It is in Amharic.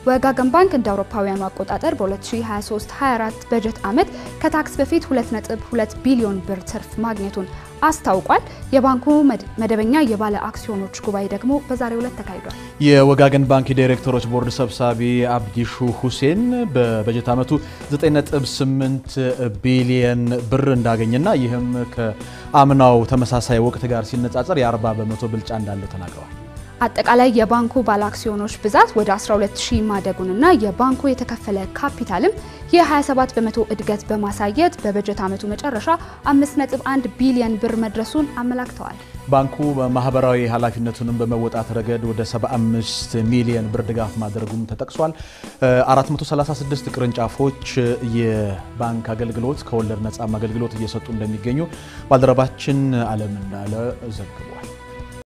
ወጋገን ባንክ እንደ አውሮፓውያኑ አቆጣጠር በ2023/24 በጀት ዓመት ከታክስ በፊት 2.2 ቢሊዮን ብር ትርፍ ማግኘቱን አስታውቋል። የባንኩ መደበኛ የባለ አክሲዮኖች ጉባኤ ደግሞ በዛሬው ዕለት ተካሂዷል። የወጋገን ባንክ የዳይሬክተሮች ቦርድ ሰብሳቢ አብዲሹ ሁሴን በበጀት ዓመቱ 9.8 ቢሊየን ብር እንዳገኘና ይህም ከአምናው ተመሳሳይ ወቅት ጋር ሲነጻጸር የ40 በመቶ ብልጫ እንዳለው ተናግረዋል። አጠቃላይ የባንኩ ባለ አክሲዮኖች ብዛት ወደ 120 ማደጉንና የባንኩ የተከፈለ ካፒታልም የ27 በመቶ እድገት በማሳየት በበጀት ዓመቱ መጨረሻ 5.1 ቢሊዮን ብር መድረሱን አመላክተዋል። ባንኩ ማህበራዊ ኃላፊነቱንም በመወጣት ረገድ ወደ 75 ሚሊዮን ብር ድጋፍ ማድረጉም ተጠቅሷል። 436 ቅርንጫፎች የባንክ አገልግሎት ከወለድ ነጻም አገልግሎት እየሰጡ እንደሚገኙ ባልደረባችን አለም እንዳለ ዘግቧል።